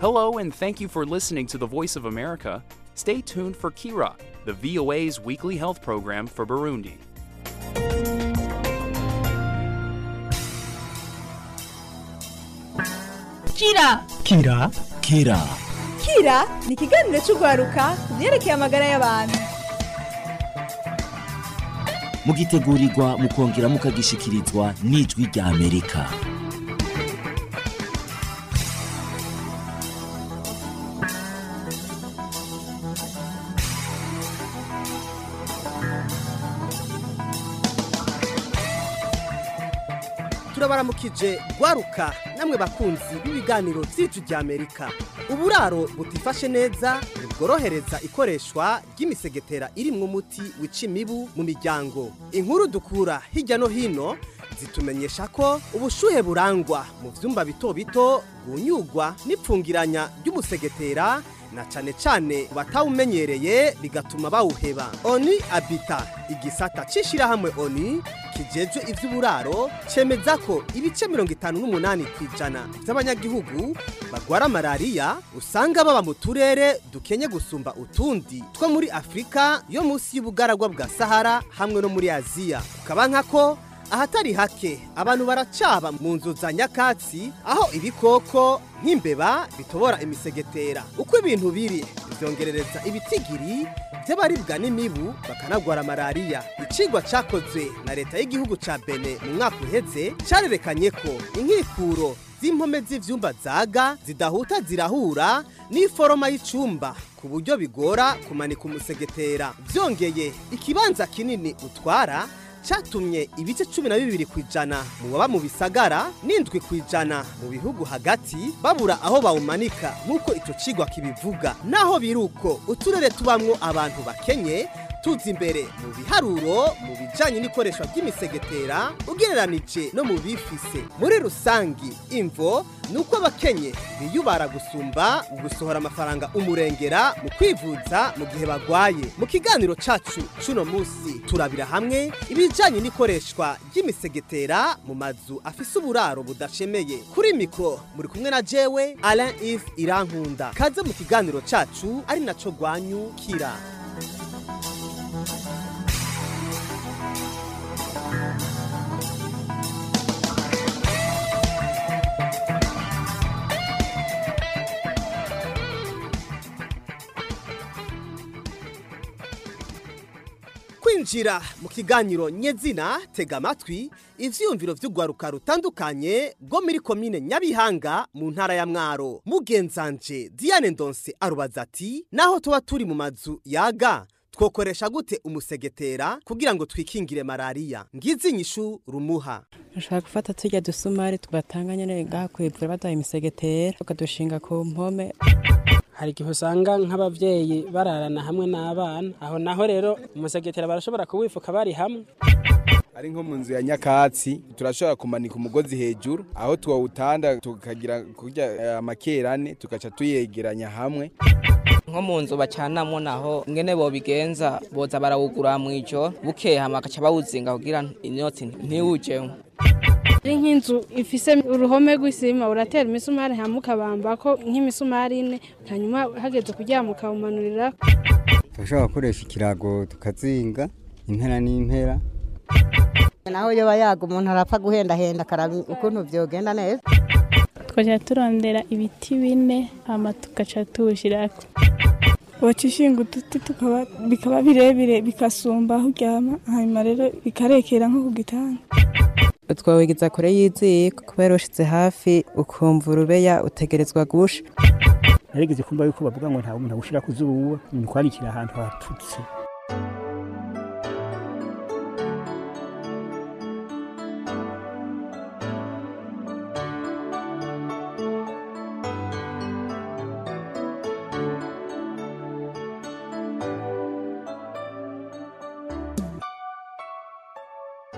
Hello, and thank you for listening to the Voice of America. Stay tuned for Kira, the VOA's weekly health program for Burundi. Kira Kira Kira Kira ni ikiganiro cy'urwaruka ku byerekeye amagara y'abantu mugitegurirwa mukongera mukagishikirizwa n'ijwi rya Amerika turabaramukije gwaruka namwe bakunzi b'ibiganiro by'ijwi rya amerika uburaro butifashe neza bworohereza ikoreshwa ry'imisegetera irimwo umuti wica imibu mu miryango inkuru dukura hirya no hino zitumenyesha ko ubushuhe burangwa mu vyumba bito bito bwunyugwa n'ipfungiranya ry'umusegetera na cane cane batawumenyereye bigatuma bawuheba oni abita igisata c'ishirahamwe oni kijejwe ivy'uburaro cemeza ko ibice mirongo itanu n'umunani kw'ijana vy'abanyagihugu bagwara malariya usanga baba mu turere dukenye gusumba utundi two muri afurika yo munsi y'ubugaragwa bwa sahara hamwe no muri aziya ukaba nkako ahatari hake abantu baracaba mu nzu za nyakatsi aho ibikoko nk'imbeba bitobora imisegetera uko ibintu biri byongerereza ibitigiri by'abaribwa n'imibu bakanagwara malariya icigwa cakozwe na leta y'igihugu ca bene mu mwaka uheze carerekanye ko inkikuro z'impome z'ivyumba zaga zidahuta zirahura n'iforoma y'icumba ku buryo bigora kumanika umusegetera vyongeye ikibanza kinini utwara cyatumye ibice cumi na bibiri ku ijana mu baba mu bisagara n'indwi ku ijana mu bihugu hagati babura aho bawumanika nk'uko icyo kigwa kibivuga naho biri uko uturere tubamwo abantu bakenye tuzi imbere mu biharuro mu bijyanye n'ikoreshwa ry'imisegetera ugereranije no mu bifise muri rusangi imvo ni uko abakenye biyubara gusumba gusohora amafaranga umurengera mu kwivuza mu gihe bagwaye mu kiganiro cacu cuno munsi turabira hamwe ibijanye n'ikoreshwa ry'imisegetera mu mazu afise uburaro budashemeye kuri mikro muri kumwe na jewe Alain Yves Irankunda kaze mu kiganiro cacu ari naco gwanyu kira kwinjira mu kiganiro nyezina tega amatwi ivyiyumviro vy'urwaruka rutandukanye rwo muri komine nyabihanga mu ntara ya mwaro mugenzanje diane ndonse arubaza ati naho tuba turi mu mazu yaga twokoresha gute umusegetera kugira ngo twikingire malariya ngizi inyishu rumuha dushobora gufata turya dusumari tugatanga nyene ngaha kwivura baduha imisegetera tukadushinga ku mpome hari igihe usanga nk'abavyeyi bararana hamwe n'abana aho naho rero umusegetera barashobora kuwifuka bari hamwe ari nko mu nzu ya nyakatsi turashobora kumanika umugozi hejuru aho twawutanda tukagira kurya amakerane tugaca tuyegeranya hamwe nko mu nzu bacanamwo naho ngene bobigenza boza barawugura mw'ijoro bukeye hama bagaca bawuzinga kugira inyotsi ntiwujemwo ari nk'inzu ifise uruhome rw'isima uratera imisumari hamwe ukabambako nk'imisumari ine hanyuma hageze kuryama ukawumanurira turashobora gukoresha ikirago tukazinga impera n'impera naho yoba yaga umuntu arapfa guhendahenda akaraba ukuntu vyogenda neza twaja turondera ibiti bine hama tugaca tuwushirako woca ishinga uduti tukaba bikaba birebire bikasumba aho uryama hanyuma rero bikarekera nko ku gitanda utwawegeza kure y'iziko kubera ushize hafi ukumva urubeya utegerezwa gusha narigeze kumva yuko bavuga ngo nta muntu agushira ku zuba ni kwanikira ahantu hatutse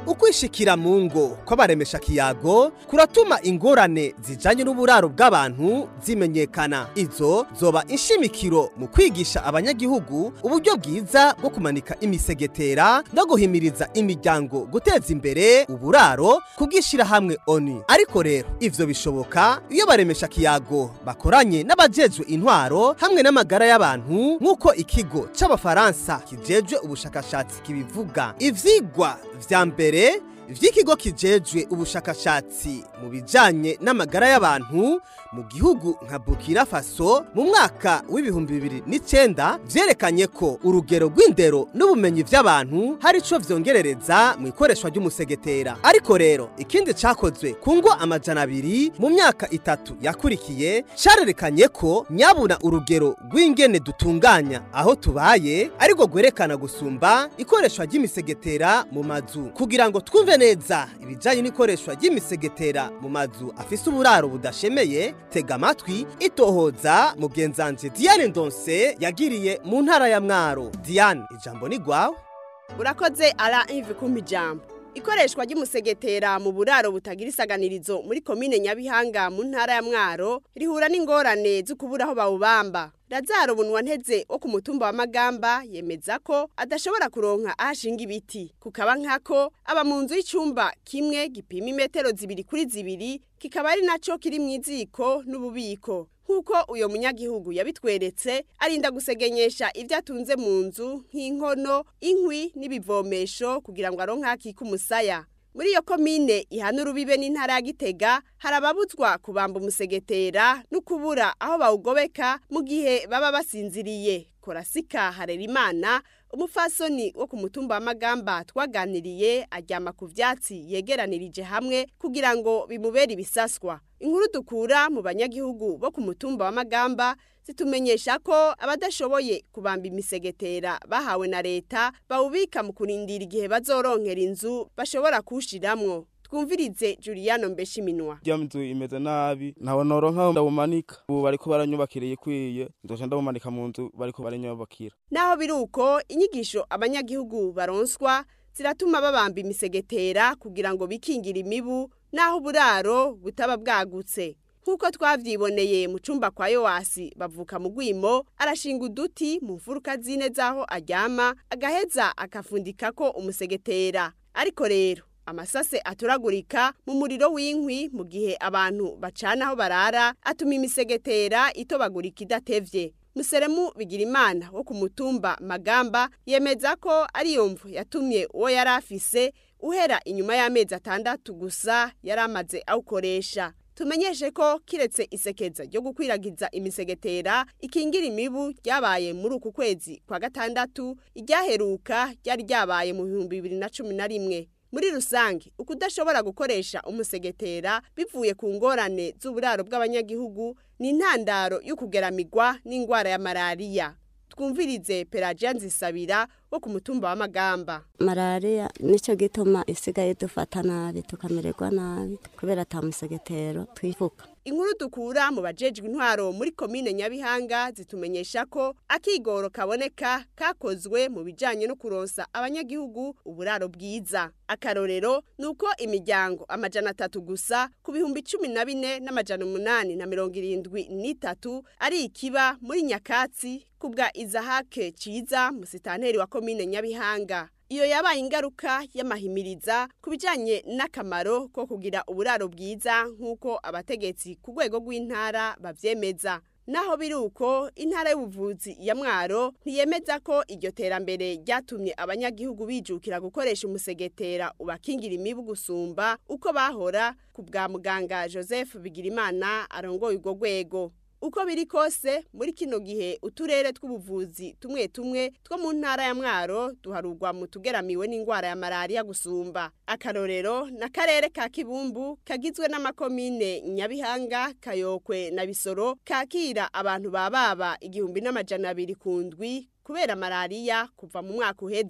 ukwishikira mu ngo kw'abaremesha kiyago kuratuma ingorane zijanye n'uburaro bw'abantu zimenyekana izo zoba inshimikiro mu kwigisha abanyagihugu uburyo bwiza bwo kumanika imisegetera no guhimiriza imiryango guteza imbere uburaro kubwishira hamwe oni ariko rero ivyo bishoboka iyo baremesha kiyago bakoranye n'abajejwe intwaro hamwe n'amagara y'abantu nk'uko ikigo c'abafaransa kijejwe ubushakashatsi kibivuga ivyigwa vya mbere vy'ikigo kijejwe ubushakashatsi mu bijanye n'amagara y'abantu mu gihugu nka Burkina Faso mu mwaka w'ibihumbi bibiri n'icenda vyerekanye ko urugero rw'indero n'ubumenyi vy'abantu hari ico vyongerereza mu ikoreshwa ry'umusegetera ariko rero ikindi cakozwe ku ngo amajana abiri mu myaka itatu yakurikiye carerekanye ko nyabuna urugero rw'ingene dutunganya aho tubaye ariko gwerekana gusumba ikoreshwa ry'imisegetera mu mazu kugira ngo twumve neza ibijanye n'ikoreshwa ry'imisegetera mu mazu afise uburaro budashemeye tega amatwi itohoza mugenzanje Diane Ndonse yagiriye mu ntara ya Mwaro Diane ijambo ni gwawe urakoze ara ivi kumpa ijambo ikoreshwa ry'umusegetera mu buraro butagira isaganirizo muri komine nyabihanga mu ntara ya mwaro rihura n'ingorane zo kubura aho bawubamba razaro bunwa nteze wo ku mutumba wa magamba yemeza ko adashobora kuronka ahashinga ibiti kukaba nkako aba mu nzu y'icumba kimwe gipima imetero zibiri kuri zibiri kikaba ari naco kiri mu iziko n'ububiko nk'uko uyo munyagihugu yabitweretse arinda gusegenyesha ibyo atunze mu nzu nk'inkono inkwi n'ibivomesho kugira ngo aronke hakika umusaya muri iyo komine ihana urubibe n'intara ya gitega hari ababuzwa kubamba umusegetera no kubura aho bawugobeka mu gihe baba basinziriye korasika harerimana umufasoni wo ku mutumba wa magamba twaganiriye aryama ku vyatsi yegeranirije hamwe kugira ngo bimubere ibisaswa inkuru dukura mu banyagihugu bo ku mutumba wa magamba zitumenyesha ko abadashoboye kubamba imisegetera bahawe na leta bawubika mu kurindira igihe bazoronkera inzu bashobora kuwushiramwo twumvirize Juliano Mbeshiminwa rya nzu imeze nabi ntawe noronka ndawumanika ubu bariko baranyubakiriye ikwiye nzoca ndawumanika mu nzu bariko baranyubakira naho biri uko inyigisho abanyagihugu baronswa ziratuma babamba imisegetera kugira ngo bikingire imibu naho uburaro butaba bwagutse nk'uko twavyiboneye mu cumba kwa yowasi bavuka mu gwimo arashinga uduti mu mfuruka zine z'aho aryama agaheza akafundikako umusegetera ariko rero amasase aturagurika mu muriro w'inkwi mu gihe abantu bacana aho barara atuma imisegetera itobagurika idatevye museremu bigirimana wo ku mutumba magamba yemeza ko ariyo mvu yatumye uwo yari afise uhera inyuma y'amezi atandatu gusa yari amaze awukoresha tumenyeshe ko kiretse isekeza ryo gukwiragiza imisegetera ikingira imibu ryabaye muri uku kwezi kwa gatandatu iryaheruka ryari ryabaye mu bihumbi bibiri na cumi na rimwe muri rusange ukudashobora gukoresha umusegetera bivuye ku ngorane z'uburaro bw'abanyagihugu ni intandaro y'ukugeramigwa n'indwara ya malariya twumvirize pelagia nzisabira wo ku mutumba wa magamba malariya nicyo gituma isigaye dufata nabi tukamererwa nabi kubera ata musegetero twifuka inkuru dukura mu bajejwe intwaro muri komine nyabihanga zitumenyesha ko akigoro kaboneka kakozwe mu bijanye no kuronsa abanyagihugu uburaro bwiza akarorero ni uko imiryango amajana atatu gusa ku bihumbi cumi na bine n'amajana umunani na mirongo irindwi n'itatu ari ikiba muri nyakatsi kubwa izahake ciza musitanteri wa komine nyabihanga iyo yabaye ingaruka y'amahimiriza ku bijyanye n'akamaro ko kugira uburaro bwiza nk'uko abategetsi ku rwego rw'intara babyemeza naho biri uko intara y'ubuvuzi ya mwaro ntiyemeza ko iryo terambere ryatumye abanyagihugu bijukira gukoresha umusegetera ubakingira imibu gusumba uko bahora ku bwa muganga joseph bigirimana arongoye urwo rwego uko biri kose muri kino gihe uturere tw'ubuvuzi tumwe tumwe two mu ntara ya mwaro duharurwa mu tugeramiwe n'indwara ya malariya gusumba akarorero n'akarere ka kibumbu kagizwe n'amakomine nyabihanga kayokwe na bisoro kakira abantu bababa igihumbi n'amajana abiri ku ndwi kubera malariya kuva mu mwaka uheze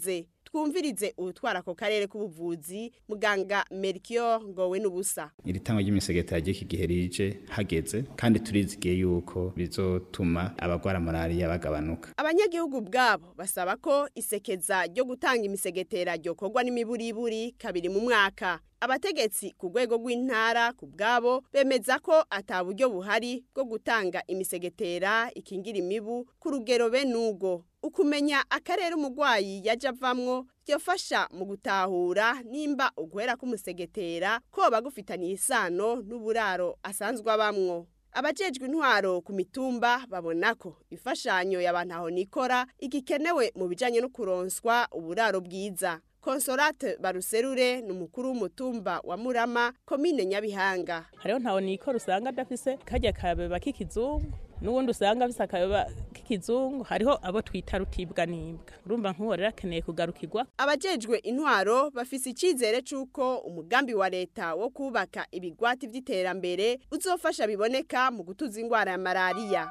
twumvirize utwara ako karere k'ubuvuzi muganga Melchior ngowe n'ubusa iri tangwa ry'imisegetera ry'iki gihe rije hageze kandi turizigiye yuko bizotuma abagwara malariya bagabanuka abanyagihugu bwabo basaba ko isekeza ryo gutanga imisegetera ryokorwa n'imiburiburi kabiri mu mwaka abategetsi ku rwego rw'intara ku bwabo bemeza ko ata buryo buhari bwo gutanga imisegetera ikingira imibu ku rugero be n'ubwo ukumenya akarere umurwayi yaje avamwo byafasha mu gutahura nimba uguhera k'umusegetera koba gufitaniye isano n'uburaro asanzwe abamwo abajejwe intwaro ku mitumba babona ko imfashanyo y'abantu aho nikora igikenewe mu bijanye no kuronswa uburaro bwiza Consolate Baruserure ni umukuru w'umutumba wa Murama komine Nyabihanga hariho ntawe nikora usanga adafise kajya kabeba k'ikizungu n'ubundi usanga afise akabeba k'ikizungu hariho abo twita rutibwa n'imbwa urumva nk'uwo rero akeneye kugarukirwa abajejwe intwaro bafise icizere c'uko umugambi wa leta wo kubaka ibigwati vy'iterambere uzofasha biboneka mu gutuza ingwara ya malariya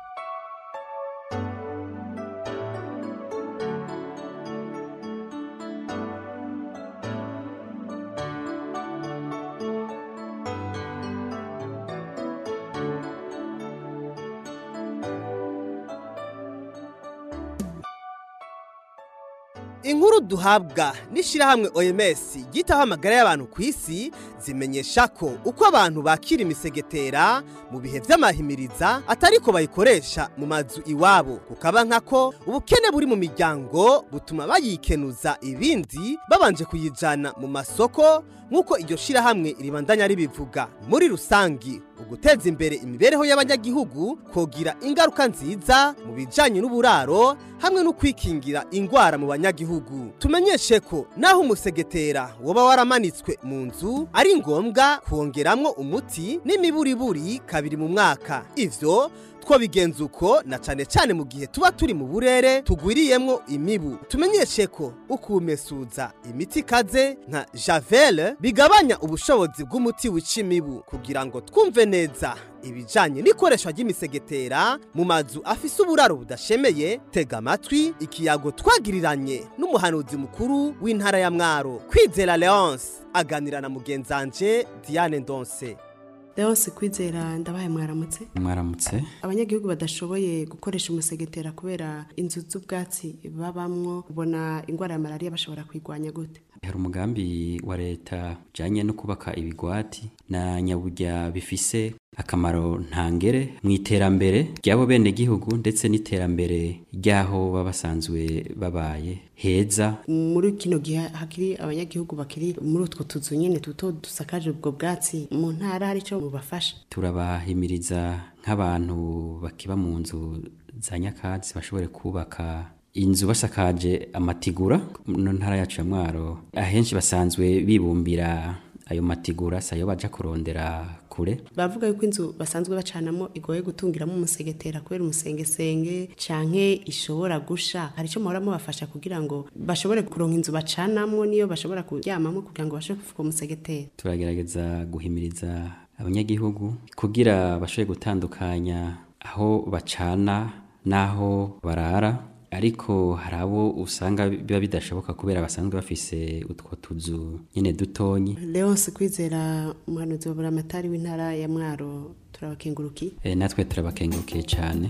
inkuru duhabwa n'ishyirahamwe OMS ryitaho amagara y'abantu ku isi zimenyesha ko uko abantu bakira imisegetera mu bihe by'amahimiriza atari ko bayikoresha mu mazu iwabo kukaba nkako ubukene buri mu miryango butuma bayikenuza ibindi babanje kuyijana mu masoko nk'uko iryo shyirahamwe ribandanya ribivuga muri rusangi uguteza imbere imibereho y'abanyagihugu kogira ingaruka nziza mu bijanye n'uburaro hamwe no kwikingira ingwara mu banyagihugu tumenyeshe ko naho umusegetera woba waramanitswe mu nzu ari ngombwa kongeramwo umuti n'imiburiburi kabiri mu mwaka ivyo twobigenza uko na cane cane mu gihe tuba turi mu burere tugwiriyemwo imibu tumenyeshe ko ukumesuza imiti ikaze nka javel bigabanya ubushobozi bw'umuti wica imibu kugira ngo twumve neza ibijanye n'ikoreshwa ry'imisegetera mu mazu afise uburaro budashemeye tega amatwi ikiyago twagiriranye n'umuhanuzi mukuru w'intara ya mwaro kwizera leonce aganira na mugenzanje diane ndonse Leonce kwizera ndabaye mwaramutse mwaramutse abanyagihugu badashoboye gukoresha umusegetera kubera inzu z'ubwatsi babamwo ubona ingwara ya malariya bashobora kwigwanya gute hari umugambi wa leta ujyanye no kubaka ibigwati na nyaburya bifise akamaro ntangere mu iterambere ry'abo bene gihugu ndetse n'iterambere ry'aho baba basanzwe babaye heza muri kino gihe hakiri abanyagihugu bakiri muri utwo tuzu nyine duto dusakaje ubwo bwatsi mu ntara hari icyo bubafasha turabahimiriza nk'abantu bakiba mu nzu za nyakatsi bashobore kubaka inzu basakaje amatigura mu ntara yacu ya mwaro ahenshi basanzwe bibumbira ayo matigura sayo baja kurondera kure bavuga yuko inzu basanzwe bacanamo igoye gutungiramo umusegetera kubera umusengesenge canke ishobora gusha hari icyo muhora mubafasha kugira ngo bashobore kuronka inzu bacanamwo niyo bashobora kuryamamo kugira ngo bashobore kuvuga umusegetera turagerageza guhimiriza abanyagihugu kugira bashobore gutandukanya aho bacana n'aho barara ariko hari abo usanga biba bidashoboka kubera basanzwe bafise utwo tuzu nyine dutonyi leonce kwizera umuhanuzi wa buramatari w'intara ya mwaro turabakengurukiye e, natwe turabakengurukiye cyane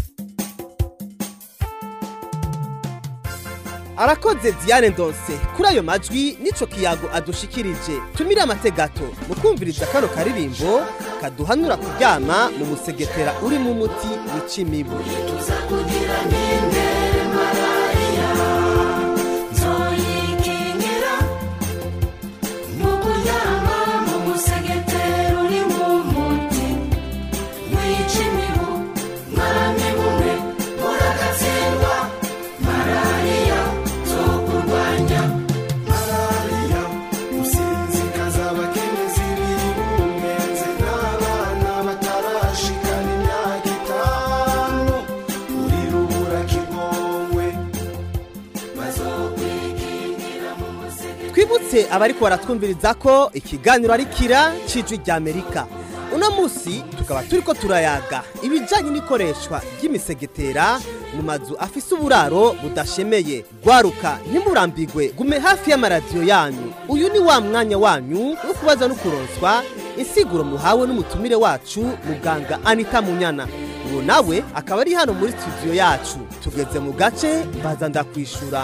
arakoze diane ndonse kuri ayo majwi n'ico kiyago adushikirije tumire amategato mu kumviriza kano karirimbo kaduhanura kuryama mu musegetera urimo umuti wica imibu twibutse abari baratwumviriza ko ikiganiro ari kira cy'ijwi ry'amerika uno munsi tukaba turi ko turayaga ibijyanye n'ikoreshwa ry'imisegetera mu mazu afise uburaro budashemeye gwaruka ntimurambigwe gume hafi y'amaradiyo yanyu uyu ni wa mwanya wanyu wo kubaza no kuronswa insiguro muhawe n'umutumire wacu muganga anita munyana uwo nawe akaba ari hano muri studio yacu tugeze mu gace mbaza ndakwishura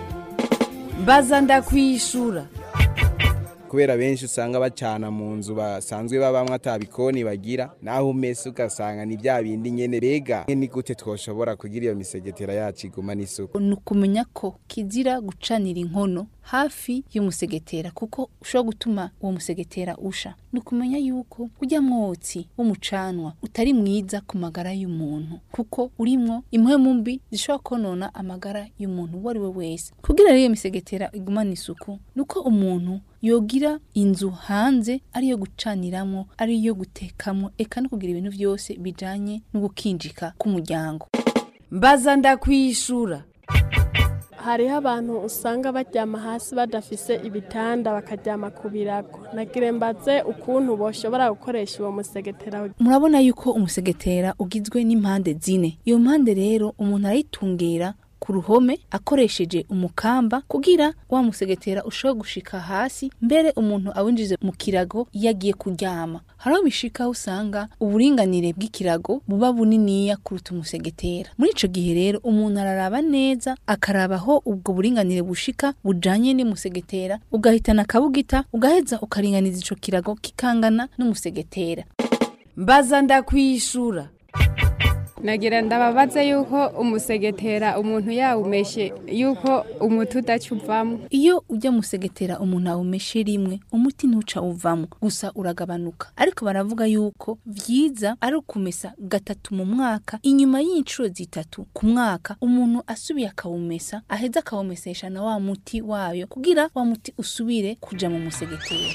mbaza ndakwishura kubera benshi usanga bacana mu nzu basanzwe babamwe atabikoni bagira naho umese ugasanga ni bya bindi nyene bega ni gute twoshobora kugira iyo misegetera yacu iguma n'isuku ni ukumenya ko kizira gucanira inkono hafi y'umusegetera kuko ushobora gutuma uwo musegetera usha ni ukumenya yuko ujya mwotsi w'umucanwa utari mwiza ku magara y'umuntu kuko urimwo impwemu mbi zishobora konona amagara y'umuntu uwo ari we wese kugira rero iyo misegetera igumane isuku ni uko umuntu yogira inzu hanze ariyo gucaniramo ariyo gutekamo eka no kugira ibintu byose bijanye no gukinjika k'umuryango mbaza ndakwishura hariho abantu usanga baryama hasi badafise ibitanda bakaryama ku birago nagire mbaze ukuntu boshobora gukoresha uwo musegetera murabona yuko umusegetera ugizwe n'impande zine iyo mpande rero umuntu arayitungira ku ruhome akoresheje umukamba kugira wa musegetera ushobora gushika hasi mbere umuntu awinjize mu kirago iyo agiye kuryama hariho bishika aho usanga uburinganire bw'ikirago buba buniniya kuruta umusegetera muri ico gihe rero umuntu araraba neza akaraba aho ubwo buringanire bushika bujanye n'umusegetera ugahitana akabugita ugaheza ukaringaniza ico kirago kikangana n'umusegetera mbaza ndakwishura nagira ndababaza yuko umusegetera umuntu yawumeshe yuko umuti udaca uvamo iyo ujya musegetera umuntu awumeshe rimwe umuti ntuca uvamo gusa uragabanuka ariko baravuga yuko vyiza ari ukumesa gatatu mu mwaka inyuma y'inshuro zitatu ku mwaka umuntu asubiye akawumesa aheza akawumesesha na wa muti wayo kugira wa muti usubire kuja mu musegetera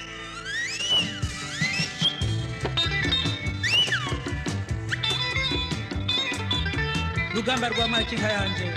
rugamba rwa makinka yanje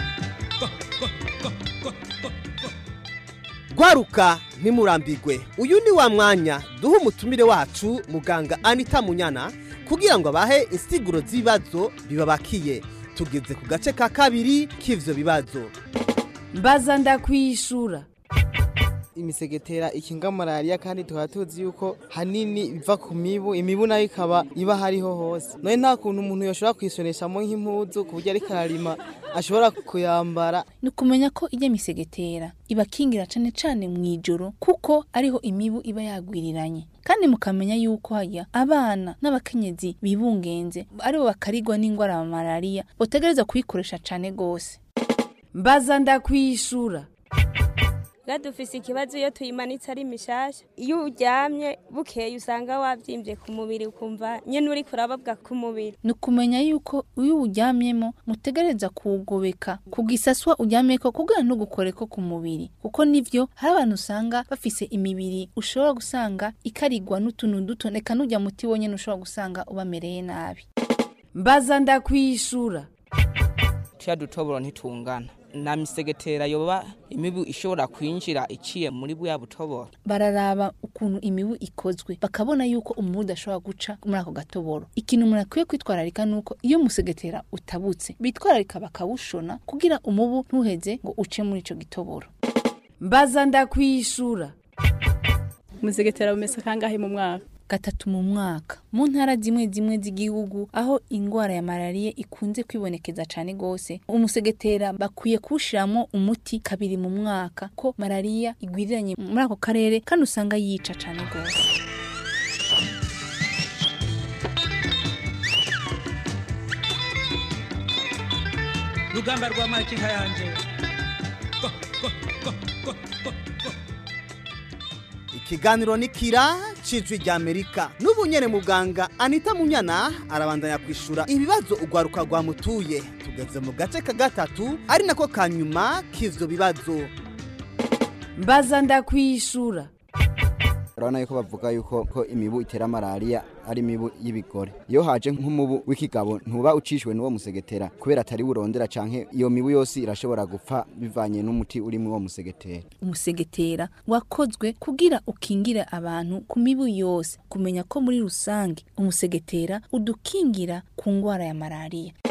gwaruka ntimurambigwe uyu ni wa mwanya duha umutumire wacu muganga anita munyana kugira ngo abahe insiguro z'ibibazo bibabakiye tugeze ku gace ka kabiri k'ivyo bibazo mbaza ndakwishura imisegetera ikinga malariya kandi tukaba tuzi yuko hanini biva ku mibu imibu nayo ikaba iba hariho hose none nta kuntu umuntu yoshobora kwisoneshamo nk'impuzu ku buryo ariko ararima ashobora kuyambara ni ukumenya ko ijya misegetera ibakingira cane cane mu ijoro kuko ariho imibu iba yagwiriranye kandi mukamenya yuko hajya abana n'abakenyezi bibungenze aribo bakarigwa n'indwara ya malariya botegereza kuyikoresha cane gose mbaza ndakwishura ga dufise ikibazo iyo tuyimanitse ari mishasha iyo uryamye bukeye usanga wavyimbye ku mubiri ukumva nyene uriko urababwa ku mubiri ni ukumenya yuko iyo uwuryamyemo mutegereza kuwugobeka ku gisaswa uryamyeko kugira ntugukoreko ku mubiri kuko nivyo hari abantu usanga bafise imibiri ushobora gusanga ikarigwa n'utuntu duto eka n'urya muti wonyene ushobora gusanga ubamereye nabi mbaza ndakwishura tuya dutoboro ntitungana na misegetera yoba imibu ishobora kwinjira iciye muri buya butoboro bararaba ukuntu imibu ikozwe bakabona yuko umubu udashobora guca muri ako gatoboro ikintu umuntu akwiye kwitwararika nuko iyo musegetera utabutse bitwararika bakawushona kugira umubu ntuheze ngo uce muri ico gitoboro mbaza ndakwishura umusegetera umesa kangahe mu mwaka gatatu mu mwaka mu ntara zimwe zimwe z'igihugu aho ingwara ya malariya ikunze kwibonekeza cane gose umusegetera bakwiye kuwushiramo umuti kabiri mu mwaka ko malariya igwiriranye muri ako karere kandi usanga yica cane gose rugamba rwa makinka yanje ikiganiro ni kira cijwi rya amerika n'ubu nyene muganga anita munyana arabandanya kwishura ibibazo urwaruka rwamutuye tugeze mu gace ka gatatu ari nako ka nyuma k'ivyo bibazo mbaza ndakwishura urabona yuko bavuga yuko ko imibu itera malariya ari imibu y'ibigore iyo haje nk'umubu w'ikigabo ntuba ucishwe n'uwo musegetera kubera atari burondera canke iyo mibu yose irashobora gupfa bivanye n'umuti uri muri uwo musegetera umusegetera wakozwe kugira ukingire abantu ku mibu yose kumenya ko muri rusange umusegetera udukingira ku ngwara ya malariya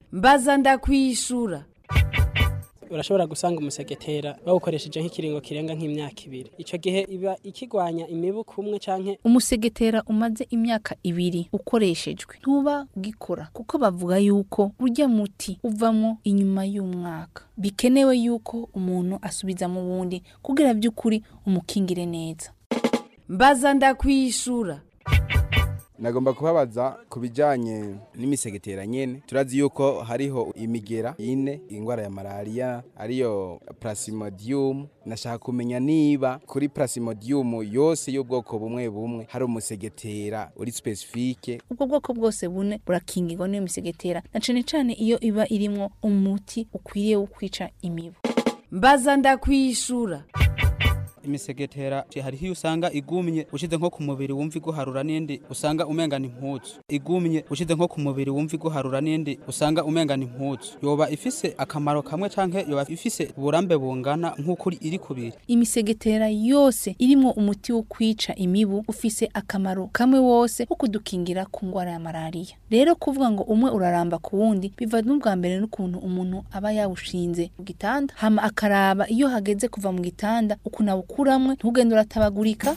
mbaza ndakwishura urashobora gusanga umusegetera bawukoresheje nk'ikiringo kirenga nk'imyaka ibiri icyo gihe iba ikigwanya imibu kumwe canke umusegetera umaze imyaka ibiri ukoreshejwe ntuba ugikora kuko bavuga yuko urya muti uvamo inyuma y'umwaka bikenewe yuko umuntu asubiza mu wundi kugira by'ukuri umukingire neza mbaza ndakwishura nagomba kubabaza ku bijyanye n'imisegetera nyine turazi yuko hariho imigera ine indwara ya malariya ariyo plasmodium nashaka kumenya niba kuri plasmodium yose y'ubwoko bumwe bumwe hari umusegetera uri specifique ubwo bwoko bwose bune burakingirwa n'iyo misegetera na cane cane iyo iba irimwo umuti ukwiriye wo kwica imibu mbaza ndakwishura imisegetera hariho iyo usanga igumye ushize nko ku mubiri wumva iguharura n'indi usanga umengana impuzu igumye ushize nko ku mubiri wumva iguharura n'indi usanga umengana impuzu yoba ifise akamaro kamwe canke yoba ifise uburambe bungana nk'uko iri kubiri imisegetera yose irimwo umuti wo kwica imibu ufise akamaro kamwe wose wo kudukingira ku ngwara ya malariya rero kuvuga ngo umwe uraramba ku wundi biva n'ubwa mbere n'ukuntu umuntu aba yawushinze mu gitanda hama akaraba iyo hageze kuva mu gitanda ukuntu awukuramwe ntugende uratabagurika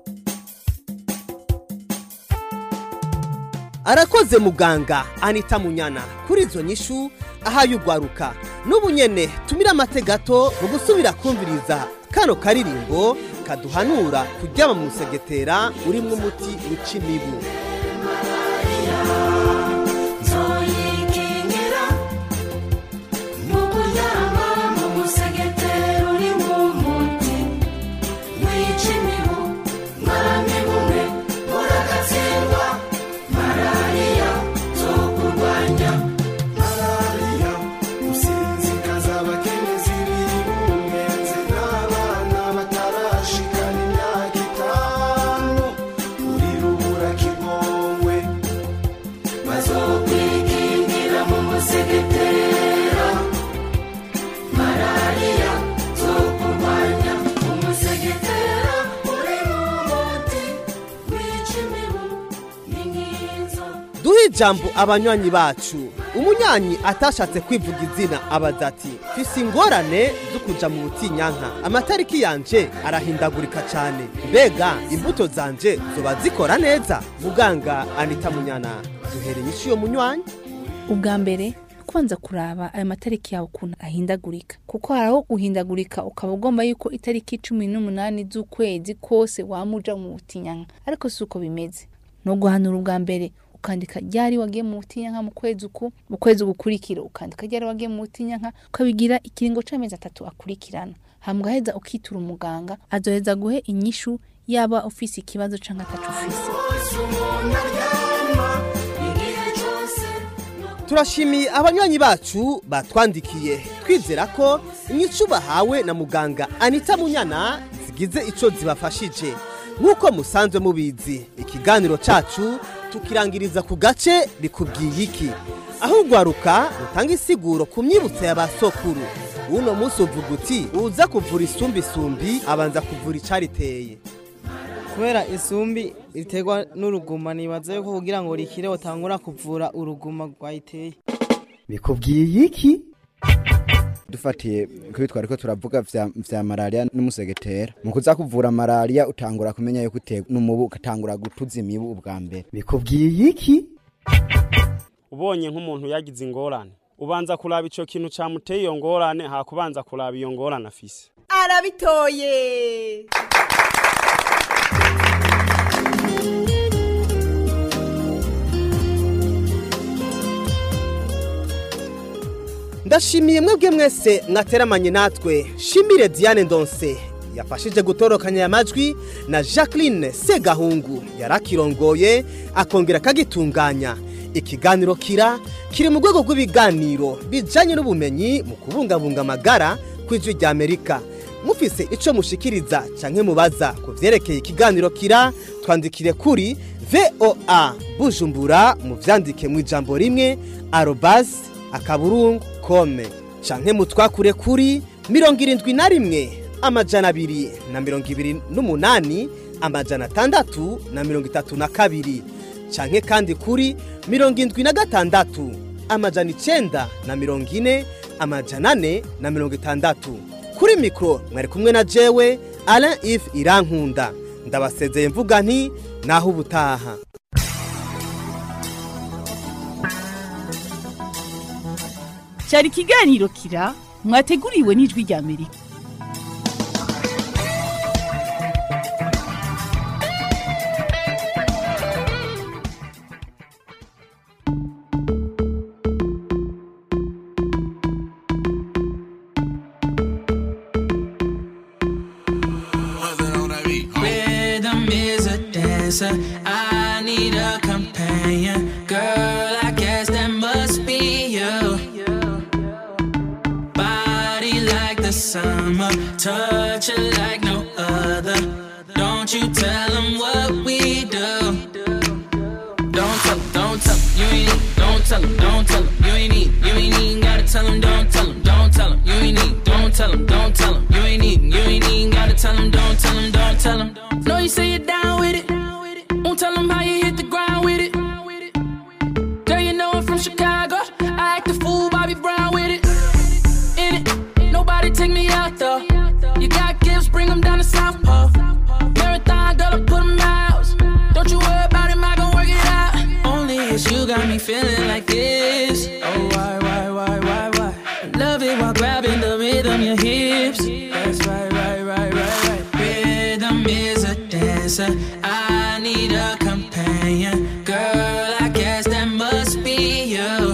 arakoze muganga anita munyana kuri izo nyishu ahaye ugwaruka n'ubu nyene tumira amate gato mu gusubira kumviriza kano karirimbo kaduhanura kuryama mu musegetera urimwo umuti wica imibu nzoyikingira mu kuryama mu musegetera urimo umuti wica imibu mwaramibumwe muragatsindwa malariya zo kurwanya malariya gusinzikaza abakenyezi bibungenze n'abana batarashikana imyaka itanu uri rubura kigongwe bazokwikingira mu musegetera malariya zo kurwanya umusegetera uri mu muti wica imibu n'inkinzo duhe ijambo abanywanyi bacu umunyanyi atashatse kwivuga izina abaza ati fise ingorane zo kuja mu butinyanka amatariki yanje arahindagurika cyane mbega imbuto zanje zoba zikora neza muganga anita munyana duhere inyishu yo munywanyi ubwa mbere kubanza kuraba ayo matariki yawe ukuntu ahindagurika kuko hari aho guhindagurika ukaba ugomba yuko itariki cumi n'umunani z'ukwezi kose wamuja mu butinyanka ariko si uko bimeze no guhanura ubwa mbere ukandika ryari wagiye mu butinyanka mu kwezi uku mu kwezi gukurikira ukandika ryari wagiye mu butinyanka ukabigira ikiringo c'amezi atatu akurikirana hama ugaheza ukitura umuganga azoheza guhe inyishu yaba ufise ikibazo canke ataco ufise turashimiye abanywanyi bacu batwandikiye twizera ko inyishu bahawe na muganga anita munyana zigize ico zibafashije nk'uko musanzwe mubizi ikiganiro cacu tukirangiriza ku gace bikubwiye iki aho ugwaruka rutanga isiguro ku myibutso ya basokuru uno munsi uvuga uti uza kuvura isumbisumbi abanza kuvura icariteye kubera isumbi riterwa n'uruguma nibaza yuko kugira ngo rikire utangura kuvura uruguma rwayiteye bikubwiye iki dufatiye kuri twari ko turavuga vya, vya malaria n'umusegetera mu kuza kuvura malaria utangura kumenya yuko uterwa n'umubu ugatangura gutuza imibu ubwa mbere bikubwiye iki ubonye nk'umuntu yagize ingorane ubanza kuraba ico kintu camuteye iyo ngorane hakubanza kuraba iyo ngorane afise arabitoye ndashimiye mwebwe mwese mwateramanye natwe shimire diane ndonse yafashije gutorokanya aya majwi na jacqueline segahungu yari akirongoye akongera akagitunganya ikiganiro kira kiri mu rwego rw'ibiganiro bijyanye n'ubumenyi mu kubungabunga amagara ku ijwi rya amerika mufise icyo mushikiriza cyangwa mubaza ku byerekeye ikiganiro kira twandikire kuri voa bujumbura mubyandike mu ijambo rimwe arobasi akaburungu kome canke mutwakure kuri mirongo irindwi na rimwe amajana abiri na mirongo ibiri n'umunani amajana atandatu na mirongo itatu na kabiri canke kandi kuri mirongo indwi na gatandatu amajana icenda na mirongo ine amajana ane na mirongo itandatu kuri mikoro mwari kumwe na jewe alain if irankunda ndabasezeye mvuga nti naho ubutaha cyari ikiganiro kira mwateguriwe n'ijwi rya amerika Rhythm is a dancer. I need a companion. Girl, I guess that must be you. Body like the summer, touch it like no other. Don't you tell them what we do. Don't tell 'em, don't tell 'em, you ain't need, don't tell 'em, don't tell 'em, you ain't need, you ain't even gotta tell 'em, don't tell 'em, don't tell 'em, you ain't need, don't tell 'em, don't tell 'em, you ain't need, you ain't even gotta tell 'em, don't tell 'em, don't tell 'em. Know you say you're down with it, won't tell 'em how you hit the ground with it. Girl, you know I'm from Chicago, I act a fool, Bobby Brown with it. In it, nobody take me out though. You got gifts, bring 'em down to South Pole. Marathon, girl, I put 'em out. Don't you worry about him, I gon' work it out. Only it's you got me feeling like this. Oh, why, why, why, why, why? Love it while grabbing the rhythm, your hips. That's right, right, right, right, right. Rhythm is a dancer. I need a companion. Girl, I guess that must be you.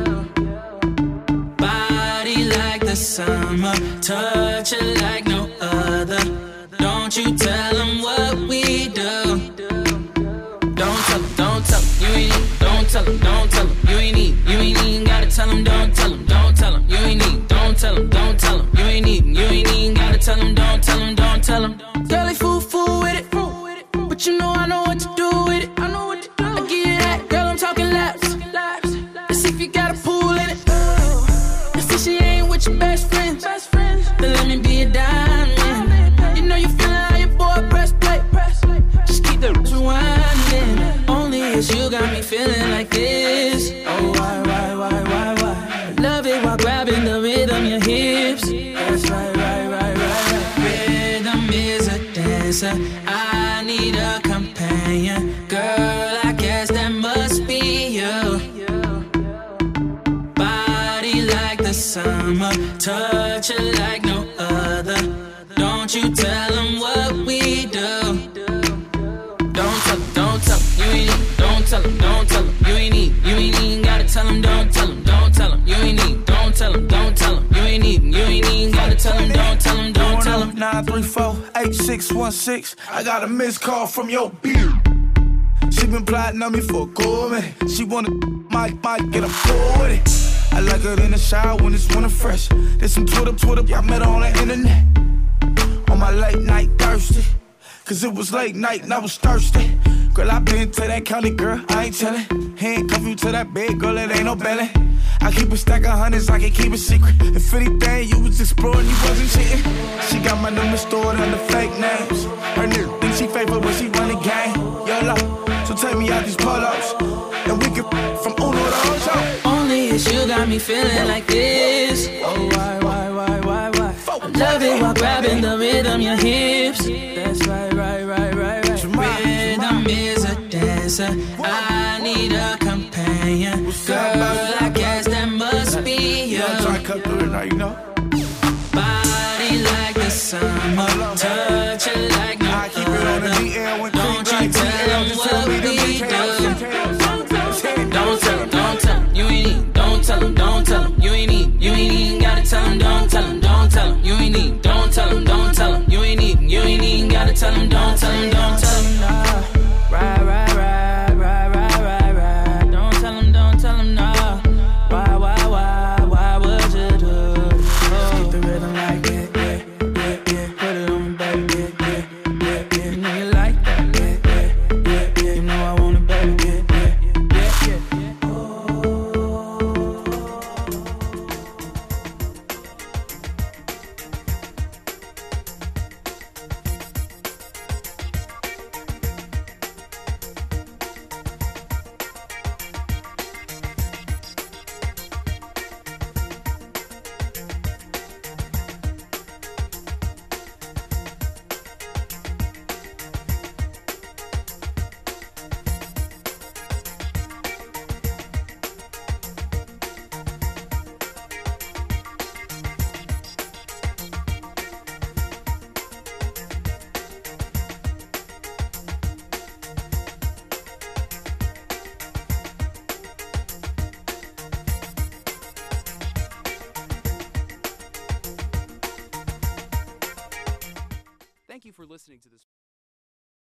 Body like the summer, touch it like no other. Don't you tell them what we do. Don't tell 'em, don't tell 'em, you ain't need, don't tell 'em, don't tell 'em, you ain't need, you ain't even gotta tell 'em, don't tell 'em, don't tell 'em, you ain't need, don't tell 'em, don't tell 'em, you ain't need, you ain't even gotta tell 'em, don't tell 'em, don't tell 'em. Girl, they fool fool with it, but you know I know what to do with it. I know what to do. I give you that, girl, I'm talking laps, laps. Let's see if you got a pool in it. Let's see she ain't with your best friends, best friends. Then let me be a diamond. You know you feeling how your boy press play, press play. Just keep the rewinding. Only it's you got me feeling like this. Oh why, why, why, why, why? Love it while grabbing the rhythm, your hips. That's right, right, right, right, right. Rhythm is a dancer. I need a companion. Girl, I guess that must be you. Body like the summer, touch it like no other. Don't you tell them what we do. Don't tell 'em, don't tell 'em, you ain't need, don't tell 'em, don't tell 'em, you ain't need, you ain't even gotta tell 'em, don't tell 'em, don't tell 'em, you ain't need, don't tell 'em, don't tell 'em, you ain't need, you ain't even gotta tell 'em, don't tell 'em, don't tell 'em. 934-8616. I got a missed call from your beard. She been plotting on me for a cool minute. She wanna my mic, get a pull with it. I like her in the shower when it's winter fresh. There's some Twitter, Twitter, I met her on the internet. On my late night thirsty. Cause it was late night and I was thirsty. Girl, I been to that county, girl, I ain't tellin'. Handcuff you to that bed, girl, it ain't no belly. I keep a stack of hundreds, I can keep it secret. If anything, you was exploring, you wasn't cheating. She got my number stored under fake names. Her nigga think she faithful when she run the game. YOLO, so take me out these pull-ups. And we can from Uno to Ocho. Only it's you got me feeling like this. Oh, why, why, why, why, why? I love it while grabbing the rhythm, your hips. That's right, right, right, right, right. Rhythm is a dancer. I need a companion. Girl, I guess that must be you. Yeah, I try to cut through it now, you know. Body like the summer, touch it like no other. Don't you tell them what we do. Don't tell 'em, don't tell 'em, you ain't need, don't tell 'em, don't tell 'em, you ain't need, you ain't even gotta tell 'em, don't tell 'em, don't tell 'em, you ain't need, don't tell 'em, don't tell 'em, you ain't need, you ain't even gotta tell 'em, don't tell 'em, don't tell 'em.